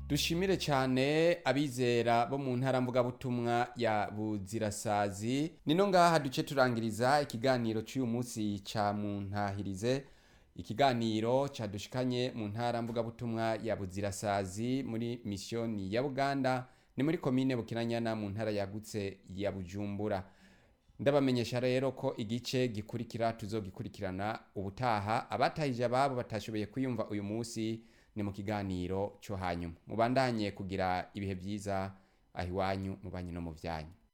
dushimire cyane abizera bo mu ntara mvugabutumwa ya buzirasazi nino ngaha duce turangiriza ikiganiro cy'uyu munsi ca muntahirize ikiganiro cadushikanye mu ntara mvugabutumwa ya buzirasazi muri misiyoni ya buganda ni muri komine bukinanyana mu ntara yagutse ya bujumbura ndabamenyesha rero ko igice gikurikira tuzogikurikirana ubutaha abatahije ababo batashoboye kwiyumva uyu munsi ni mu kiganiro cyo hanyuma mubandanye kugira ibihe byiza aho iwanyu mu banyu no mu byanyu